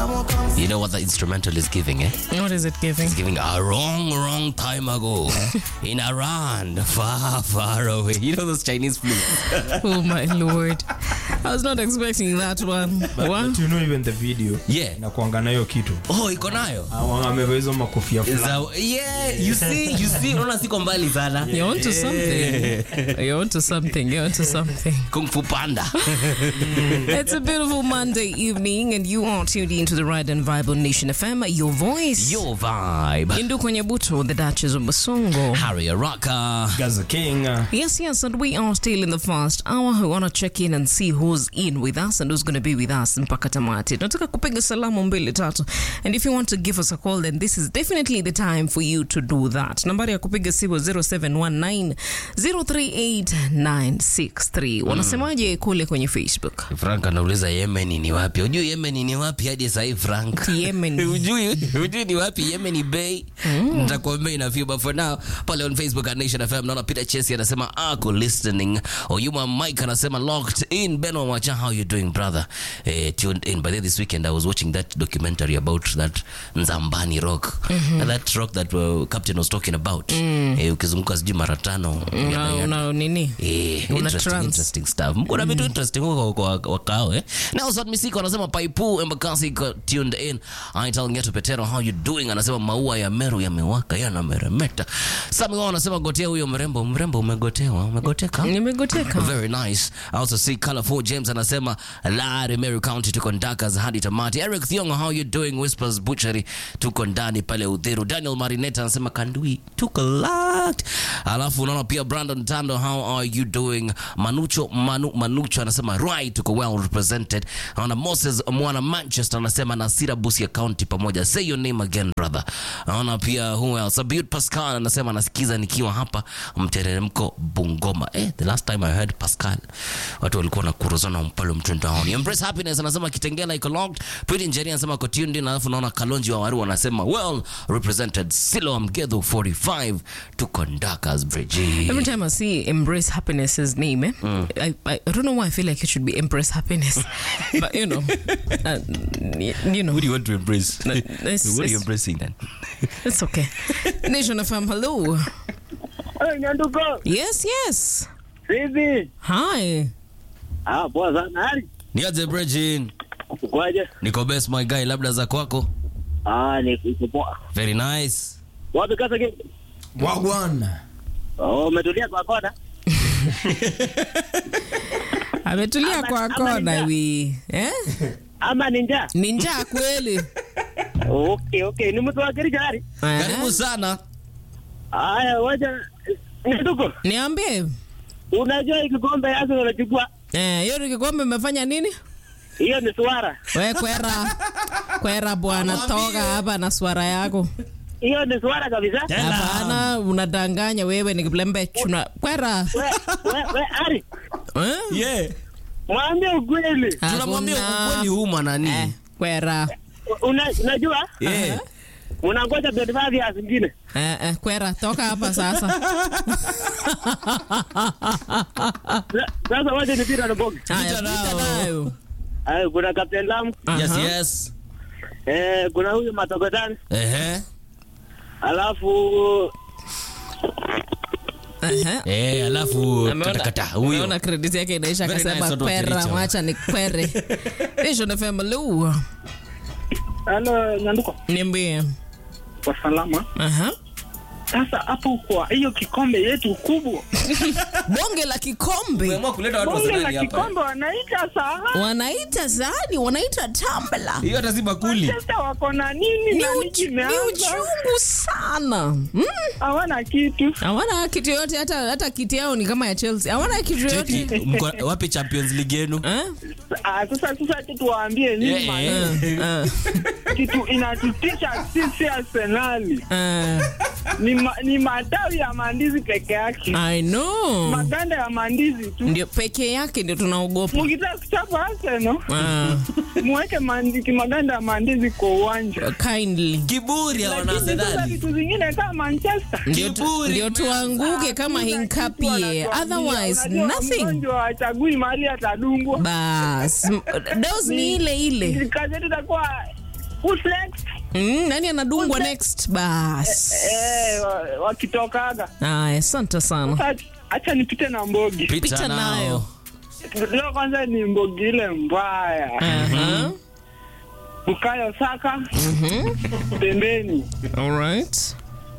You know what the instrumental is giving, eh? What is it giving? It's giving a wrong, wrong time ago in a land far, far away. You know those Chinese flutes? Oh my lord. I was not expecting that one. But, What? but you know even the video Yeah. na kuanga nayo kitu Oh, iko nayo. Awa- amevaa hizo makofia fulani. Za- yeah, you see, you see, unaona siko mbali sana. You're onto something. You're onto something. You're onto something. Kung Fu Panda. It's a beautiful Monday evening, and you are tuned into the Ride and Vibe on Nation FM. Your voice. Your vibe. Indu kwenye buto, the Duchess of Basongo. Harry Araka. Gaza King uh, Yes, yes, and we are still in the first hour. We want to check in and see who's in with us and who's going to be with us mpaka tamati. Tunataka kupiga salamu mbili tatu. And if you want to give us a call, then this is definitely the time for you to do that. Nambari ya kupiga simu 0719 038963. Wanasemaje kule kwenye Facebook? Frank anauliza Yemen ni wapi? Ujui Yemen ni wapi hadi sasa hivi Frank? Yemen. Ujui, ujui ni wapi Yemen Bay? Nitakwambia ina few but for now pale on Facebook at Nation FM naona Peter Chesi anasema ako listening. Oyuma Mike anasema locked in. Beno Wacha how you doing brother? Eh, tuned in. By the way, this weekend I was watching that documentary about that Nzambani rock. That rock that uh, Captain was talking about. Eh, ukizunguka sijui mara tano. Una, yada, yada. una nini? Eh, Una interesting, trance. interesting stuff. Kuna vitu interesting huko kwa kwa wakao eh. Nelson Misiko anasema Paipu Embakasi iko tuned in. Aital Ngeto Petero how you doing? Anasema maua ya Meru yamewaka yanameremeta. Sami wao anasema gotea huyo mrembo, mrembo umegotewa, umegoteka. Nimegoteka. Very nice. I also see Colorful James anasema Lari Meru County tuko Ndakas hadi tamati. Eric Thiongo how you doing? Whispers Butchery tuko ndani pale Udhiru. Daniel Marineta anasema Kandui tuko locked. Alafu unaona pia Brandon Tando how are you doing? Manucho Manu, Manucho anasema right tuko well represented. Naona Moses mwana Manchester anasema Nasira Busia County pamoja. Say your name again brother. Naona pia who else? Abud Pascal anasema anasikiza nikiwa hapa mteremko Bungoma. Eh, the last time I heard Pascal watu walikuwa na kuruzana mpalo mtandaoni. Embrace happiness anasema Kitengela iko locked. Pretty Engineer anasema ko tuned in. Alafu naona Kalonji wa Waru anasema well represented. Silo Mgedho 45 tuko Ndakas Bridge. Every time I see Embrace Happiness's name, eh, I, I, I don't know why I feel like it should be Embrace Happiness. but, you know, uh, y- you know, Who do you want to embrace? No, it's- what are you it's- embracing then? it's okay. Nation FM, hello. Hey, Nyanduko, Yes, yes. vipi? Hi. Ah, poa sana. Hali Niaje Bridge? ukwaje? Niko best my guy, labda za kwako. Ah, ni iko poa. Very nice. Wapi kasa ki? Wagwan Oh, umetulia kwa kona? Ametulia Ama- kwa ama kona ninja. wi. Eh? Ama ni njaa? Ni njaa kweli. Okay, okay. Ni mtu wa Kericho hali? Karibu Eh? sana. Haya, wacha Nyanduko, Niambie. unajua hii kikombe yako unachukua? Eh, hiyo ni kikombe umefanya nini? Hiyo ni swara. We kwera. Kwera bwana, toka hapa na swara yako. Hiyo ni swara kabisa. Hapana, unadanganya wewe ni kilembe chuna. Kwera. We, we, we, Ari, Eh? Yeah. mwambie ukweli. Tunamwambia Hakuna. ukweli huu nani? Eh, kwera. Una, unajua? Yeah. Unangoja 25 years zingine. Eh, eh, kwera, toka hapa sasa. Sa- Sasa wacha nipita na bogi. Haya, Pita pita nao. nayo. Haya, kuna Captain Lam, Yes, Aha. yes. eh, kuna huyu Matokotani, Ehe. alafu Aha. Eh, alafu Ameona- katakata huyo. ameona credit yake inaisha Very nice akasema watu wa kwera, Kericho. wacha ni kwere. Nation FM, hello. Halo, Nyanduko. Niambie. Kwa salama. Aha. Sasa hapo kwa hiyo kikombe yetu kubwa, Bonge la kikombe. Umeamua kuleta watu wa bonge la Serali hapa. kikombe wanaita saa Wanaita sahani, wanaita tambla. Hiyo hata si bakuli. sasa wako na nini Ni, na nini uch ni kimeanza? uchungu sana. Mm. Hawana kitu. Hawana kitu yote hata hata kiti yao ni kama ya Chelsea. Hawana kitu yote. Cheki, mko- wapi Champions League yenu? Eh? Ah, sasa sasa tu tuwaambie nini Eh, maana eh. Eh, kitu inatutisha sisi Arsenali eh. ni, ma, ni matawi ya mandizi peke yake, I know. maganda ya mandizi tu. Ndio peke yake ndio tunaogopa. Mkitaka kuchapa Arsenal Ah, muweke mandi- maganda ya mandizi kwa uwanja, kindly. Kiburi ya wana lakini sasa Arsenali. vitu zingine kama Manchester Ndio tu- Kiburi ndio tuanguke kama hinkapie. Otherwise nothing. Mgonjwa achagui mahali atadungwa. Bas, m- dose ni ile ile. Kazi yetu itakuwa who's next? Mm, nani anadungwa next? Bas. Eh, wa- wakitokaga. Aya, asante sana. Sasa acha nipite na Mbogi. Pita Pita nao. nayo. Leo kwanza ni Mbogi ile mbaya. Aha. Bukayo Saka. Pembeni. All right.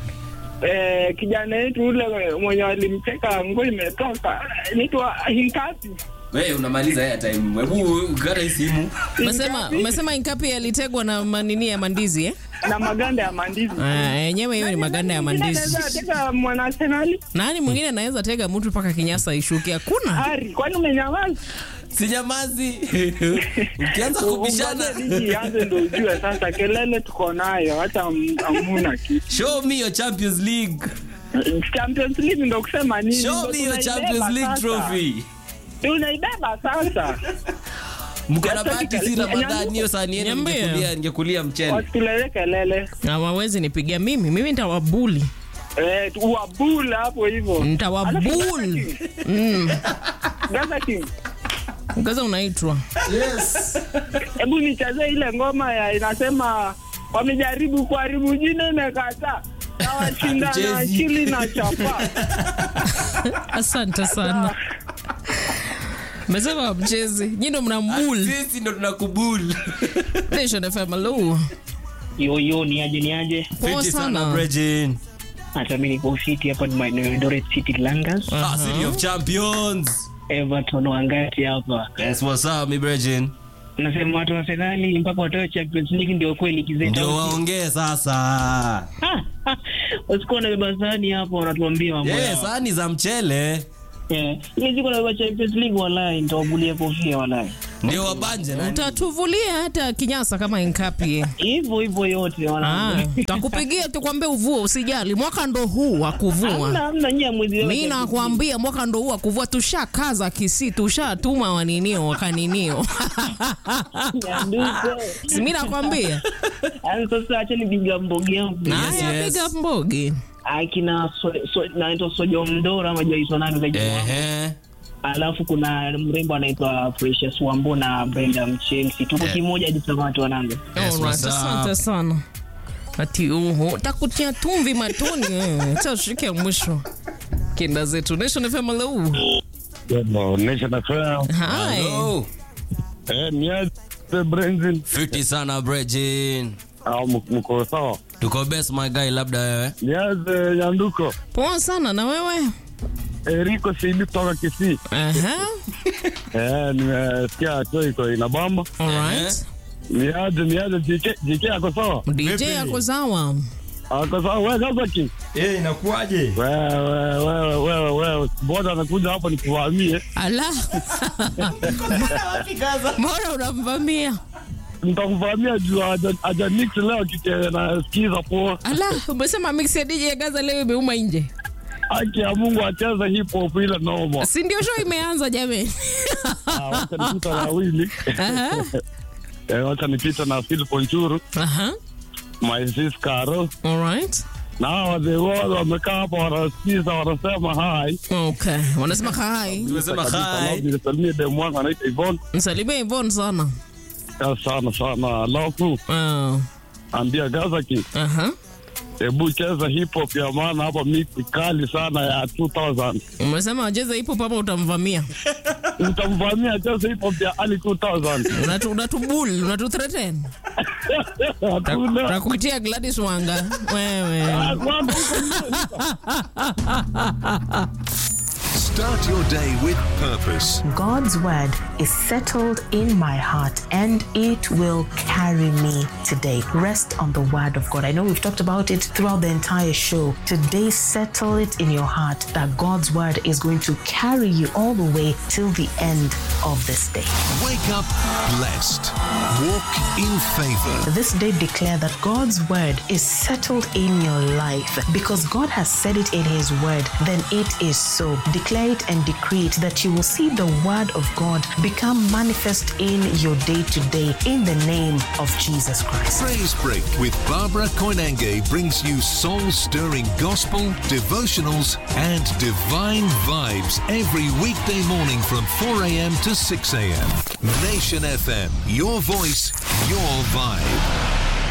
Eh, kijana yetu ule mwenye walimcheka nguo imetoka. Inaitwa Hinkasi. Wewe unamaliza airtime. Hebu kata hii simu. Umesema umesema Inkapi alitegwa na manini ya mandizi eh? na maganda ya mandizi. Ah, yenyewe hiyo ni maganda ya mandizi. Anaweza teka mwana Arsenali? Nani mwingine anaweza tega mtu mpaka kinyasa ishuke? Hakuna. Ari, kwani umenyamaza? Sijamazi. Ukianza kubishana. Ungoje ligi ianze ndio ujue sasa kelele tuko nayo hata am- hamuna kitu. Show me your Champions League. Champions League ndio kusema nini? Show Ndio me your tunaibeba Champions League sasa. trophy. Tunaibeba sasa. Mko na Sasa bahati si kika- Ramadhani hiyo saa niende Niambie. ningekulia ningekulia mchele. Wasitulele kelele. Hawawezi nipigia mimi. Mimi nitawabuli. Eh, uwabule hapo hivyo. Nitawabuli. Mm. Gaza King. Kaza unaitwa. Hebu nichezee ile ngoma ya inasema wamejaribu kuharibu jina imekataa. Na washinda na Hatuchezi. akili na chapa. Asante sana. Mesema mchezi. Nyinyi ndo mnambul. Sisi ndo tunakubuli. Nation FM hello. Yo yo, ni aje ni aje? Poa Fiti sana sana. Bregin. Hata mimi niko fiti hapa ni maeneo ya Eldoret City Langas. Ah, City of Champions. Everton wangati hapa. Yes, what's up, mi Bregin? Nasema watu wa Arsenal mpaka watoe Champions League ndio kweli kizeta. Ndio waongee sasa. Usikuwa na beba sahani hapo wanatuambia mambo Eh, yao. sahani za mchele Eh, ile siku na beba Champions League wallahi nitawabulia kofia wallahi. ndio wabanje nani? Utatuvulia hata kinyasa kama Inkapi. Hivyo hivyo yote Ah, wana. takupigia tukwambie uvue, usijali. Mwaka ndo huu wa Hamna kuvua. hamna nyia mwezi wa Mi Champions nakwambia mwaka ndo huu wa kuvua, tushakaza kisi, tushatuma waninio wakaninio. League. Nyanduko. Si mi nakwambia Yaani sasa acha nipiga mbogi yangu. naya yes. piga mbogi Akina so, so, naitwa Sojo Mdora ama jaitwa nani zaidi. Ehe. alafu kuna mrembo anaitwa Precious Wambo na Brenda Mchelsi, tuko Yeah. kimoja hadi tamati wanangu. Yes, Alright, what's up? asante sana ati uhu takutia tumvi matoni eh, cha shike mwisho kinda zetu Nation FM hello Nation FM. hi Hello. Eh, niaje Brenzin Fiti sana Bregin. au mk- mko sawa? Tuko best my guy labda wewe. Niaje Nyanduko. poa sana na wewe Eriko Shidi kutoka Kisii. Aha, Eh, nimesikia tu iko inabamba. alright Niaje niaje JK JK ako sawa? DJ yako sawa Ako sawa wewe sasa ki. Eh, inakuwaje? Wewe wewe wewe wewe boda anakuja hapa nikuvamie. ala mbona unamvamia Nitakuvamia juu haja haja mix leo kike na sikiza poa. ala umesema mix ya DJ Gaza leo imeuma nje Haki ya Mungu acheze hip hop ile noma. si ndio show imeanza jamani Ah, Wacha nipita na wili. aha Eh, wacha nipita na Phil Ponchuru, aha my sis Caro. alright na hawa wazee wote wamekaa hapa wanasikiza wanasema hai okay wanasema hai Tumesema hi. nisalimie demu wangu anaitwa Ivon msalimie Yvonne sana sana sana alafu Ah, ambia Gazaki aha hebu cheza hip hop ya maana hapa miti kali sana ya 2000 umesema wacheze hip hop ama utamvamia utamvamia cheza hip hop ya early 2000 Unatu- unatubul unatuthreaten hakuna takuitia Gladys Wanga wewe Kwamba huko Start your day with purpose. God's word is settled in my heart and it will carry me today. Rest on the word of God. I know we've talked about it throughout the entire show. Today, settle it in your heart that God's word is going to carry you all the way till the end of this day. Wake up blessed. Walk in favor. This day, declare that God's word is settled in your life because God has said it in His word. Then it is so. Declare it and decree it that you will see the word of God become manifest in your day to day in the name of Jesus Christ. Praise Break with Barbara Koinange brings you soul stirring gospel, devotionals, and divine vibes every weekday morning from 4 a.m. to 6 a.m. Nation FM, your voice, your vibe.